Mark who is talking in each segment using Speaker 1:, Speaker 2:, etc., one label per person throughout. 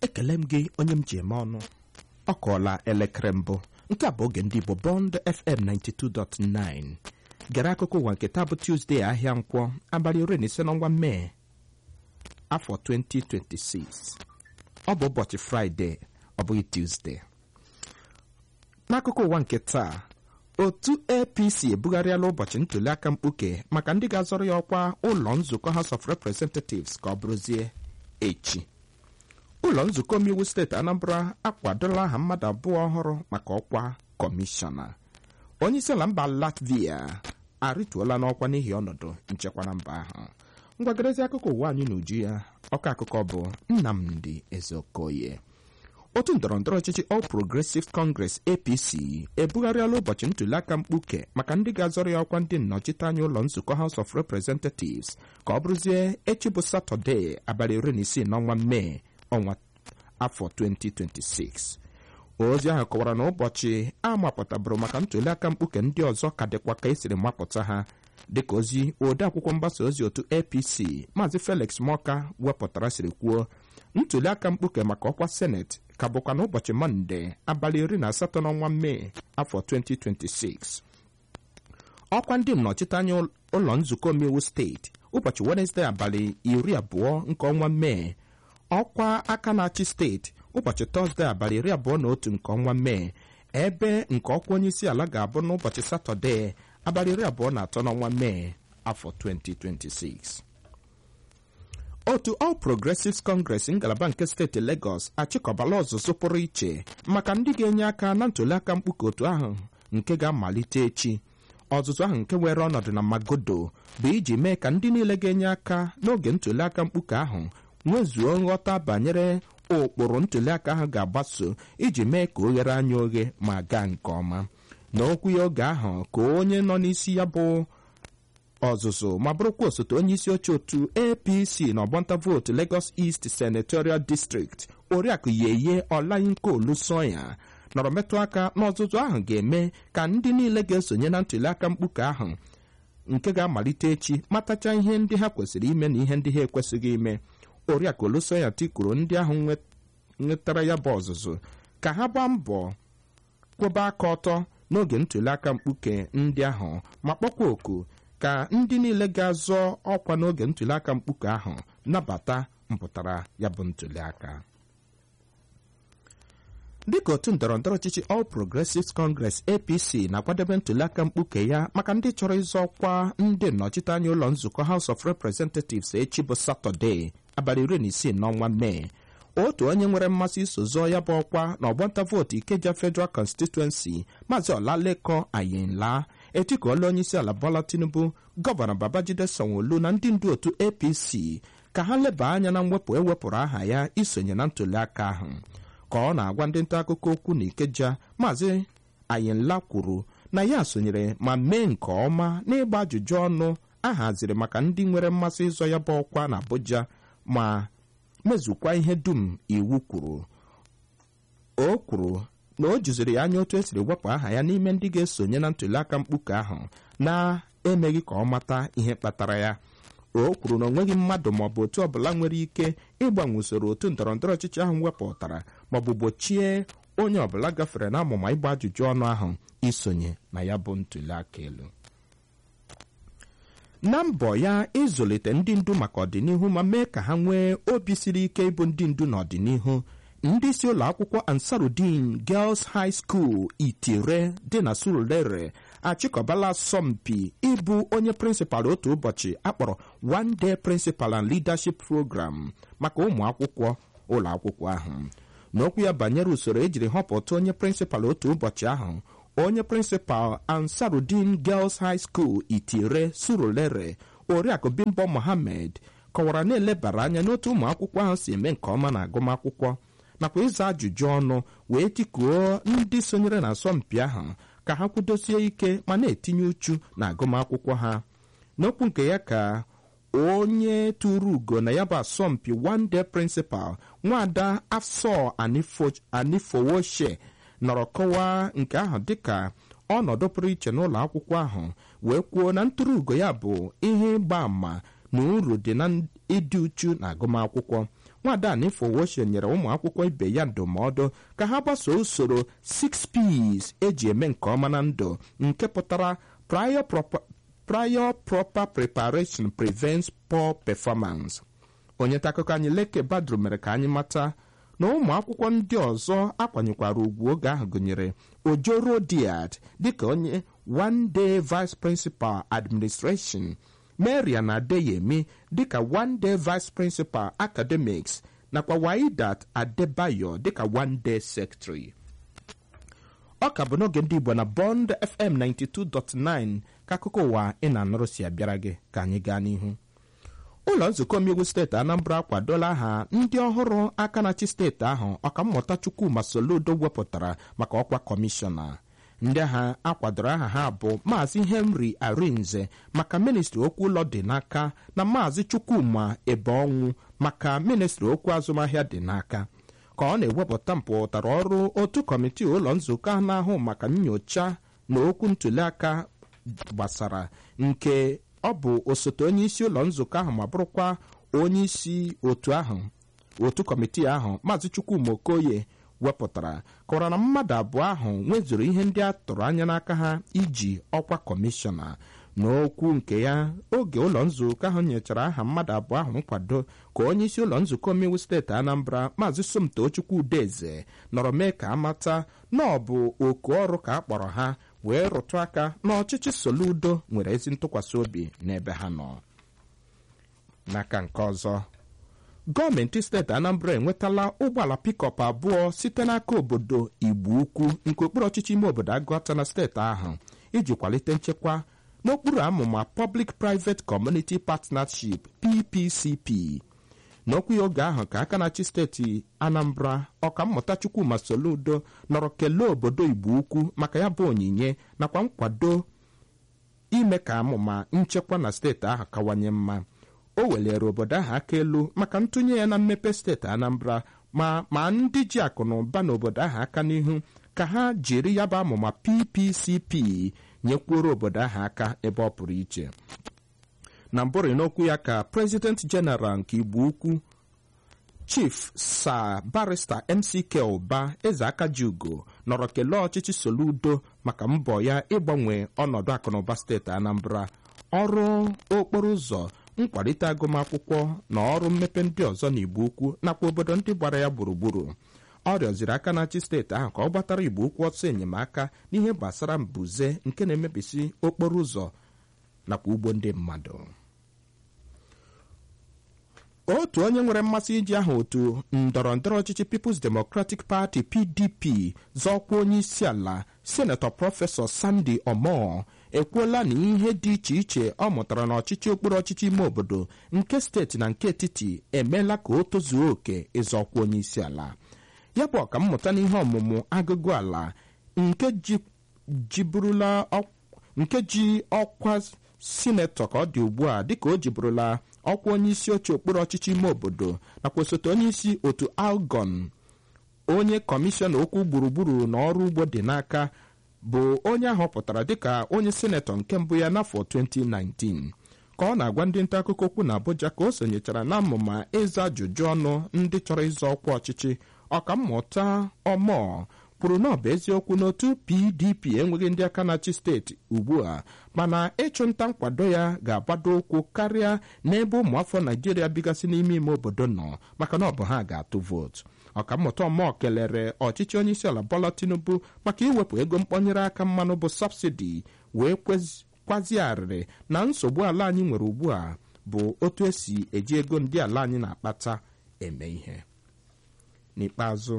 Speaker 1: ekele m gị onye m ji eme ọnụ ọ kọọla elekere mbụ nke a bụ oge ndị Igbo Bond FM 92.9 gere akụkọ ụwa nke taa bụ Tuesday ahịa nkwọ abalị iri na ise n'ọnwa Mee afọ 2026 ọ bụ ụbọchị Fraịde ọ bụghị Tuesday n'akụkọ ụwa nke taa otu APC ebugharịala ụbọchị ntụliaka mkpuke maka ndị ga-azọrọ ya ọkwa ụlọ nzukọ House of Representatives ka ọ bụrụzie echi ụlọ nzukọ omeiwu steeti Anambra akwadola aha mmadụ abụọ ọhụrụ maka ọkwa kọmishọna onyeisiala mba Latvia arịtuola n'ọkwa n'ihi ọnọdụ nchekwa na mba ahụ ngwagarezi akụkọ ụwa anyị n'uju ya ọkọ akụkọ bụ Nnamdi Ezeokoye otu ndọrọndọrọ ọchịchị All Progressive Congress APC ebugharịala ụbọchị ntụliaka mkpuke maka ndị ga-azọrọ ya ọkwa ndị nnọchiteanya ụlọ nzukọ House of Representatives ka ọ bụrụzie echi bụ Satọde abalị iri na isii n'ọnwa Mee ọnwa afọ 2026 ozi ahụ kọwara na ụbọchị a mapụtabụrụ maka ntụliaka mkpuke ndị ọzọ ka dịkwa ka esiri mapụta ha dịka ozi ode akwụkwọ mgbasa ozi otu APC Maazị Felix Moka wepụtara siri kwuo ntụliaka mkpuke maka ọkwa seneti ka bụkwa n'ụbọchị mọnde abalị iri na asatọ n'ọnwa mee afọ 2026 ọkwa ndị nnọchiteanya ụlọ nzukọ omeiwu steeti ụbọchị wenesde abalị iri abụọ nke ọnwa mee ọkwa aka na-achị steeti ụbọchị tọzde abalị iri abụọ na otu nke ọnwa mee ebe nke ọkwa onye isi ala ga-abụ n'ụbọchị satọde abalị iri abụọ na atọ n'ọnwa mee afọ 2026 otu All Progressives Congress ngalaba nke steeti Lagos achịkọbala ọzụzụ pụrụ iche maka ndị ga-enye aka na ntụliaka mkpuke otu ahụ nke ga-amalite echi ọzụzụ ahụ nke were ọnọdụ na Magodo bụ iji mee ka ndị niile ga-enye aka n'oge ntụliaka mkpuke ahụ nwezuo nghọta banyere ụkpụrụ ntụliaka ahụ ga-agbaso iji mee ka o ghere anya oghe ma gaa nke ọma n'okwu ya oge ahụ ka onye nọ n'isi ya bụ ọzụzụ ma bụrụkwa osote onye isi oche otu APC na ọgbanta vootu Lagos East Senatorial District oriakụ Yeye Olayinka Olusoya nọrọ metụ aka n'ọzụzụ ahụ ga-eme ka ndị niile ga-esonye na ntụliaka mkpuke ahụ nke ga-amalite echi matacha ihe ndị ha kwesịrị ime na ihe ndị ha ekwesịghị ime oriakụ Olusoya tikuru ndị ahụ nwetara ya bụ ọzụzụ ka ha gbaa mbọ kwụba aka ọtọ n'oge ntụliaka mkpuke ndị ahụ ma kpọkwa oku ka ndị niile ga-azọ ọkwa n'oge ntụliaka mkpuke ahụ nabata mpụtara ya bụ ntụliaka dịka otu ndọrọndọrọ ọchịchị All Progressives Congress APC na-akwadebe ntụliaka mkpuke ya maka ndị chọrọ ịzọ ọkwa ndị nnọchiteanya ụlọ nzukọ House of Representatives echi bụ Satọde abalị iri na isii n'ọnwa Mee otu onye nwere mmasị iso zọọ ya bụ ọkwa na ọgbanta vootu Ikeja Federal Constituency Maazị Ọlaleko Ayinla etikuola onye isi ala Bola Tinubu gọvanọ Babajide Sanwo-Olu na ndị ndu otu APC ka ha leba anya na mwepụ ewepụrụ aha ya isonye na ntụliaka ahụ ka ọ na-agwa ndị nta akụkọ okwu na Ikeja Maazị Ayinla kwuru na ya sonyere ma mee nke ọma n'ịgba ajụjụ ọnụ a haziri maka ndị nwere mmasị ịzọ ya bụ ọkwa na Abuja ma mezukwa ihe dum iwu kwuru o kwuru na o juziri ya anya otu esiri wepụ aha ya n'ime ndị ga-esonye na ntụliaka mkpuke ahụ na-emeghị ka ọ mata ihe kpatara ya o kwuru na onweghị mmadụ maọbụ otu ọbụla nwere ike ịgbanwe usoro otu ndọrọndọrọ ọchịchị ahụ wepụtara maọbụ gbochie onye ọbụla gafere na amụma ịgba ajụjụ ọnụ ahụ isonye na ya bụ ntụliaka elu na mbọ ya ịzụlite ndị ndu maka ọdịnihu ma mee ka ha nwee obi siri ike ịbụ ndị ndu n'ọdịnihu ndị isi ụlọ akwụkwọ Ansarudin Girls High School Itire dị na Surulere achịkọbala asọmpi ịbụ onye prịnsịpal otu ụbọchị akpọrọ One Day Principal and Leadership Program maka ụmụ akwụkwọ ụlọ akwụkwọ ahụ n'okwu ya banyere usoro ejiri họpụta onye prịnsịpal otu ụbọchị ahụ onye prịnsịpal Ansarudin Girls High School Itire Surulere Oriakụ Bimbo Mohammed kọwara na-elebara anya n'otu ụmụ akwụkwọ ahụ si eme nke ọma na agụmakwụkwọ nakwa ịza ajụjụ ọnụ wee tikuo ndị sonyere na asọmpi ahụ ka ha kwudosie ike ma na-etinye uchu na agụmakwụkwọ ha n'okwu nke ya ka onye tụrụ ugo na ya bụ asọmpi one day principal nwada afsọ anifowoshe nọrọ kọwaa nke ahụ dịka ọnọdụ pụrụ iche n'ụlọ akwụkwọ ahụ wee kwuo na ntụrụ ugo ya bụ ihe ịgba àmà na uru dị na ịdị uchu na agụmakwụkwọ nwada Anifowoshe nyere ụmụ akwụkwọ ibe ya ndụmọdụ ka ha gbasoo usoro 6Ps eji eme nke ọma na ndụ nke pụtara prior proper, prior proper preparation prevents poor performance onye ntaakụkọ anyị Leke Badru mere ka anyị mata na ụmụ akwụkwọ ndị ọzọ akwanyekwara ugwu oge ahụ gụnyere Ojoro Diad dịka onye one day vice principal administration Marian Adeyemi dịka one day vice principal academics nakwa Waidat Adebayo dịka one day secretary ọ ka bụ n'oge ndị Igbo na Bond FM 92.9 ka akụkọ ụwa ị na-anụrụ si abịara gị ka anyị gaa n'ihu ụlọ nzukọ omeiwu steeti Anambra akwadola aha ndị ọhụrụ aka na-achị steeti ahụ ọkammụta Chukwuma Soludo wepụtara maka ọkwa kọmishọna ndị agha akwadoro aha ha bụ maazị Henry Arinze maka ministri okwu ụlọ dị n'aka na maazị Chukwuma Ebeonwu maka ministri okwu azụmahịa dị n'aka ka ọ na-ewepụta mpụtara ọrụ otu kọmitii ụlọ nzukọ ahụ na-ahụ maka nyocha na okwu ntụliaka gbasara nke ọ bụ osote onye isi ụlọ nzukọ ahụ ma bụrụkwa onye isi otu ahụ otu kọmitii ahụ maazị Chukwuma Okoye wepụtara kọwara na mmadụ abụọ ahụ nwezuru ihe ndị a tụrụ anya n'aka ha iji ọkwa kọmishọna n'okwu nke ya oge ụlọ nzukọ ahụ nyechara aha mmadụ abụọ ahụ nkwado ka onye isi ụlọ nzukọ omeiwu steeti Anambra maazị Somto Chukwu Udeze nọrọ mee ka amata na ọ bụ oku ọrụ ka a kpọrọ ha wee rụtụ aka na ọchịchị Soludo nwere ezi ntụkwasị obi n'ebe ha nọ n'aka nke ọzọ gọọmenti steeti Anambra enwetala ụgbọala pikọp abụọ site n'aka obodo Igbo Ukwu nke okpuru ọchịchị ime obodo Agụata na steeti ahụ iji kwalite nchekwa n'okpuru amụma Public Private Community Partnership PPCP n'okwu ya oge ahụ ka aka na-achị steeti Anambra ọkammụta Chukwuma Soludo nọrọ kelee obodo Igbo Ukwu maka ya bụ onyinye nakwa nkwado ime ka amụma nchekwa na steeti ahụ kawanye mma o welere obodo ahụ aka elu maka ntụnye ya na mmepe steeti Anambra ma ma ndị ji akụ na ụba n'obodo ahụ aka n'ihu ka ha jiri ya bụ amụma PPCP nyekwuoro obodo ahụ aka ebe ọ pụrụ iche na mbụrị n'okwu ya ka President General nke Igbo Ukwu Chief Sir Barrister MCK Ụba eze Akajiugo nọrọ kelee ọchịchị Soludo maka mbọ ya ịgbanwe ọnọdụ akụnụba steeti Anambra ọrụ okporo ụzọ nkwalite agụmakwụkwọ na ọrụ mmepe ndị ọzọ n'Igbo Ukwu nakwa obodo ndị gbara ya gburugburu ọ rịọziri aka na-achị steeti ahụ ka ọ gbatara Igbo Ukwu ọsọ enyemaka n'ihe gbasara mbuze nke na-emebisi okporo ụzọ nakwa ugbo ndị mmadụ otu onye nwere mmasị iji aha otu ndọrọ ndọrọ ọchịchị People's Democratic Party PDP zọọkwa onye isi ala senetọ prọfesọ Sandy Omo ekwuola na ihe dị iche iche ọ mụtara n'ọchịchị okpuru ọchịchị ime obodo nke steeti na nke etiti emeela ka o tozuo oke ịzọkwa onye isi ala ya bụ ọkammụta n'ihe ọmụmụ agụgụ ala nke jiburula nke ji ọkwa sinetọ ka ọ dị ugbu a dịka o jiburula ọkwa onye isi oche okpuru ọchịchị ime obodo nakwa osote onye isi otu algon onye kọmishọna okwu gburugburu na ọrụ ugbo dị n'aka bụ onye ahọpụtara dịka onye sinetọ nke mbụ ya n'afọ 2019 ka ọ na-agwa ndị nta akụkọ okwu na Abuja ka o sonyechara na mmụma ịza ajụjụ ọnụ ndị chọrọ ịzọ ọkwa ọchịchị ọkammụta ọmọ kwuru na ọ bụ eziokwu n'otu PDP enweghị ndị aka na-achị steeti ugbu a mana ịchụnta nkwado ya ga-agbado ụkwụ karịa n'ebe ụmụafọ Naijiria bigasị n'ime ime obodo nọ maka na ọ bụ ha ga-atụ vootu ọkammụta ọmọ kelere ọchịchị onyeisiala Bola Tinubu maka iwepụ ego mkpọnyere aka mmanụ bụ sọbsidi wee kwazie arịrị na nsogbu ala anyị nwere ugbu a bụ otu esi eji ego ndị ala anyị na-akpata eme ihe n'ikpeazụ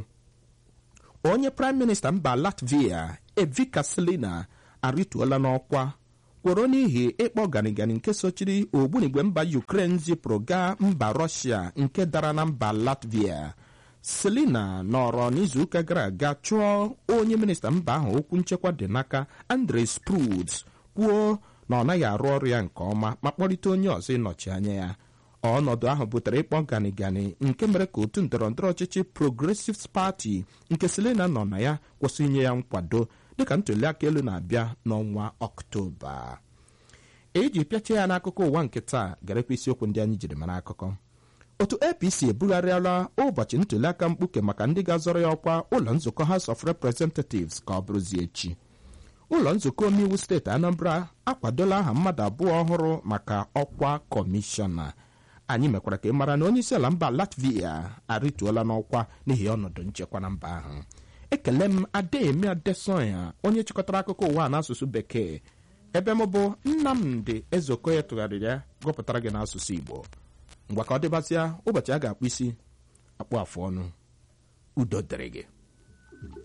Speaker 1: onye praịm minista mba Latvia Evika Selina arịtuola n'ọkwa kworo n'ihi ịkpọ ganigani nke sochiri ogbunigwe mba Ukraine zipụrụ gaa mba Rọshia nke dara na mba Latvia Selina nọrọ n'izuụka gara aga chụọ onye minista mba ahụ okwu nchekwa dị n'aka Andrei Spruds kwuo na ọ naghị arụ ọrụ ya nke ọma ma kpọrịta onye ọzọ ịnọchi anya ya ọnọdụ ahụ butere ịkpọ ganigani nke mere ka otu ndọrọndọrọ ọchịchị Progressive Party nke Selina nọ na ya kwụsị inye ya nkwado dịka ntụliaka elu na-abịa n'ọnwa Ọktoba eji pịachie ya n'akụkọ ụwa nke taa garekwa isiokwu ndị anyị jiri mara akụkọ otu apc ebugharịala ụbọchị ntụliaka mkpuke maka ndị ga-azọrọ ya ọkwa ụlọ nzukọ house of representatives ka ọ bụrụzie echi ụlọ nzukọ omeiwu steeti anambra akwadola aha mmadụ abụọ ọhụrụ maka ọkwa kọmishọna anyị mekwara ka ị mara na onye isi ala mba latvia arịtuola n'ọkwa n'ihi ọnọdụ nchekwa na mba ahụ ekele m ademi adesoya onye chịkọtara akụkọ ụwa n'asụsụ bekee ebe m bụ nnamdị ezeokoye tụgharịrị ya gụpụtara gị n'asụsụ igbo ngwa ka ọ dịbasịa ụbọchị a ga-akpụ isi akpụ afụ ọnụ udo dịrị gị